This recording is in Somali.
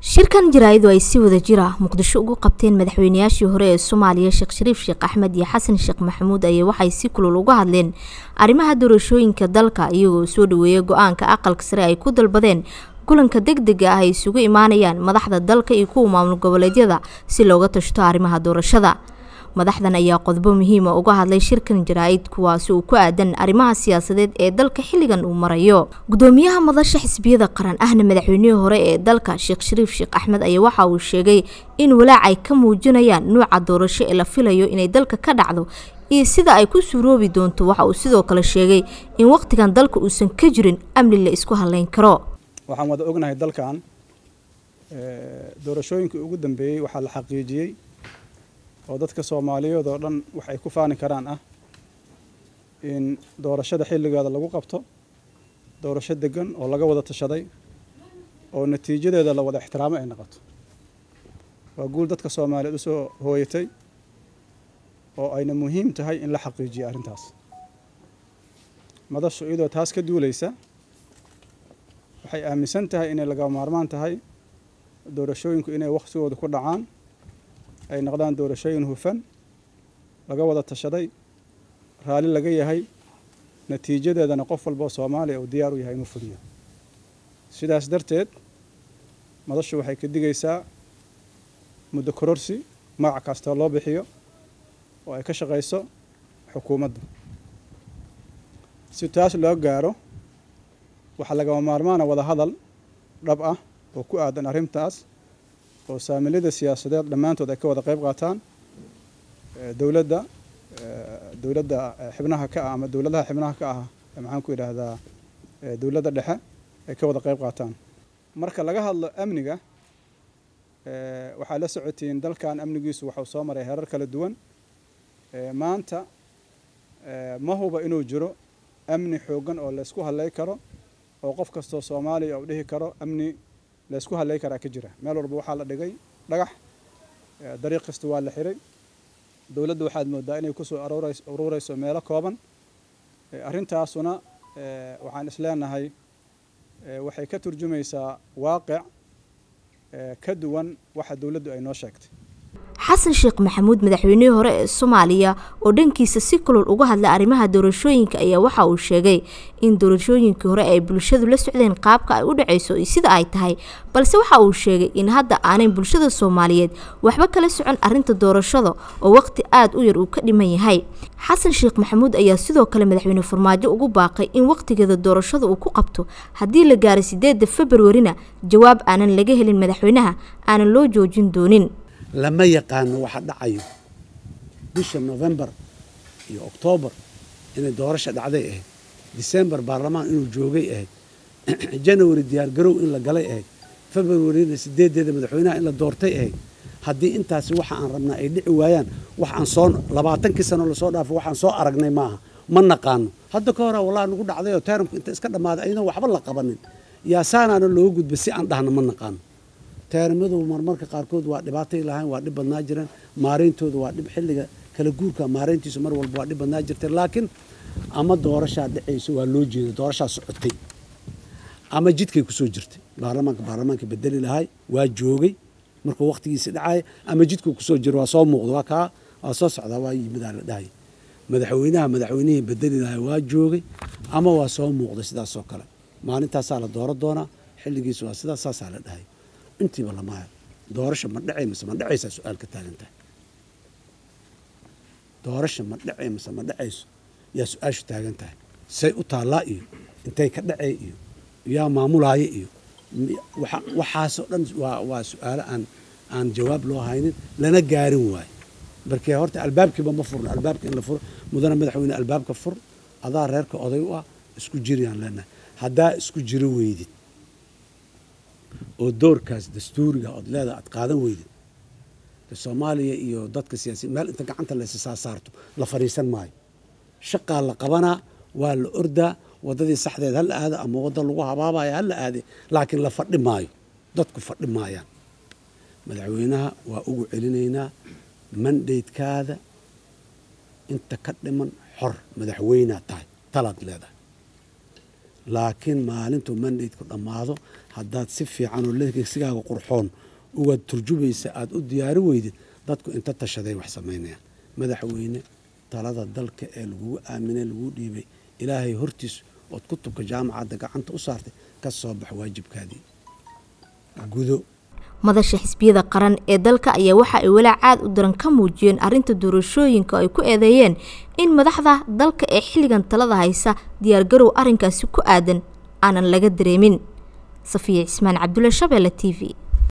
shirkan jaraa'id oo ay si wada jir ah muqdisho ugu qabteen madaxweynayaashii hore ee soomaaliya sheekh shariif sheekh axmed iyo xasan sheekh maxamuud ayay waxay si kulul uga hadleen arrimaha doorashooyinka dalka iyagoo soo dhaweeyay go-aanka aqalka sare ay ku dalbadeen kulanka deg dega ah ay isugu imaanayaan madaxda dalka iyo kuwa maamul goboleedyada si looga tashto arrimaha doorashada madaxdan ayaa qodobo muhiima uga hadlay shirkan jaraa'id kuwaasi uu ku aadan arrimaha siyaasadeed ee dalka xilligan uu marayo gudoomiyaha madasha xisbiyada qaran ahna madaxweynihii hore ee dalka sheekh shariif sheekh axmed ayaa waxa uu sheegay in walaac ay ka muujinayaan nuuca doorasho ee la filayo inay dalka ka dhacdo iyo sida ay ku suuroobi doonto waxa uu sidoo kale sheegay in wakhtigan dalka uusan ka jirin amni la isku halayn karo waxaan wada ognahay dalkan doorashooyinkii ugu dambeeyey waxaa la xaqiijiyey oo dadka soomaaliyeed oo dhan wax ay ku faani karaan ah in doorashada xilligeeda lagu qabto doorasho degan oo laga wada tashaday oo natiijadeeda la wada ixtiraamo ay noqoto waa guul dadka soomaaliyeed usoo hooyatay oo ayna muhiim tahay in la xaqiijiyo arrintaas madashu iyadoo taas ka duulaysa waxay aaminsan tahay inay laga maarmaan tahay doorashooyinku inay wakhtigooda ku dhacaan ay noqdaan doorashooyin hufan laga wada tashaday raalli laga yahay natiijadeedana qof walba oo soomaaliya uu diyaar u yahay inuu fuliyo sidaas darteed madashu waxay ka digaysaa muddo kororsi magac kastoo loo bixiyo oo ay ka shaqayso xukuumadda si taas loo gaaro waxaa lagama maarmaana wada hadal dhab ah oo ku aadan arrintaas oo saamilada siyaasadeed dhammaantood ay ka wada qayb qaataan dowladda dowladda xibnaha ka ah ama dowladaha xibnaha ka ah maxaan ku yidhaahdaa dowladda dhexe ay ka wada qayb qaataan marka laga hadlo amniga waxaa la socotiin dalkan amnigiisu waxuu soo maray herar kala duwan maanta ma huba inuu jiro amni xooggan oo laysku hadlay karo oo qof kastoo soomaaliya uu dhihi karo amni laysku hadlay karaa ka jira meel walba waxaa la dhigay dhagax dariiq kasta waa la xiray dowladda waxaad moodaa inay kusoo aruureyso meelo kooban arrintaasuna waxaan isleenahay waxay ka turjumaysaa waaqic ka duwan waxa dowladdu ay noo sheegtay xasan sheekh maxamuud madaxweynihii hore ee soomaaliya oo dhankiisa si kulul uga hadlay arrimaha doorashooyinka ayaa waxa uu sheegay in doorashooyinkii hore ay bulshadu la socdeen qaabka ay u dhacayso iyo sida ay tahay balse waxa uu sheegay in hadda aanay bulshada soomaaliyeed waxba kala socon arrinta doorashada oo waqti aada u yar uu ka dhiman yahay xasan sheekh maxamuud ayaa sidoo kale madaxweyne farmaajo ugu baaqay in wakhtigeeda doorashada uu ku qabto haddii la gaaray sideedda februarina jawaab aanan laga helin madaxweynaha aanan loo joojin doonin lama yaqaano waxa dhacayo bisha novembar iyo oktoobar inay doorasha dhacday ahayd disembar baarlamaan inuu joogay ahayd janawari diyaargarow in la galay ahayd februarina sideedeeda madaxweynaha in la doortay ahayd haddii intaasi waxa aan rabnaa ay dhici waayaan wax aan soo labaatankii sano lasoo dhaafo waxaan soo aragnay maaha ma naqaano hadda ka hora wallahi nagu dhacday oo taaramku inta iska dhammaaday ayadoo waxba la qabanin yaa saanaana looga gudba si aan dhahna ma naqaano taaramadu marmarka qaarkood waa dhibaatay lahayn waa dhib badnaa jireen maarayntooda waa dhib xilliga kala guurka maarayntiisu mar walba waa dhib badnaa jirtay laakiin ama doorashaa dhacayso waa loo jeeda doorashaa socotay ama jidkay kusoo jirtay baarlamaanka baarlamaanka bedeli lahay waa joogay markuu waqtigiisi dhacaya ama jidkuu kusoo jiro waa soo muuqda waa kaa waa soo socdaa waa yimidaa la dhahay madaxweynaha madaxweynihii bedeli lahay waa joogay ama waa soo muuqday sidaasoo kale maalintaasaa la dooro doonaa xilligiisu waa sidaas saasaa la dhahay intiiba lamaayo doorasha ma dhacay mise ma dhacaysaa su-aal ka taagan tahay doorasha ma dhacay mise ma dhacayso yaa su-aashu taagan tahay say u taallaa iyo intay ka dhacay iyo yaa maamulaaya iyo waxaasoo dhan waa waa su-aalo aan aan jawaab loo haynin lana gaarin waayo markee horta albaabkiiba ma furno albaabka in la furo mudana madaxweyne albaabka fur adaa reerka oday u ah isku jiriyaan leenahay haddaa isku jiro weydid oo doorkaas dastuuriga ood leedaha aad qaadan weydid soomaaliya iyo dadka siyaasiyiin meel inta gacanta laysa saa saarto la fadhiisan maayo shaqaa la qabanaa waa la ordaa waddadii saxdeed ha la aado ama wadda lagu habaabaya ha la aade laakiin la fadhi maayo dadku fadhi maayaan madaxweynaha waa ugu celinaynaa mandaydkaada inta ka dhiman xor madaxweynaa tahay talaad leedahay laakiin maalintuu mandateku dhammaado haddaad si fiican oo lesigaaga qurxoon uga turjumaysa aada u diyaari weydid dadku inta tashaday wax samaynayaan madaxweyne talada dalka ee lagugu aaminay laguu dhiibay ilaahay hortiis ood kutubka jaamacadda gacanta u saartay ka soo bax waajibkaadii gudo madasha xisbiyada qaran ee dalka ayaa waxa ay walaac caad u daran ka muujiyeen arrinta doorashooyinka ay ku eedeeyeen in madaxda dalka ee xilligan talada haysa diyaargarow arrinkaasi ku aadan aanan laga dareemin safiya cismaan cabdulle shabeelle t v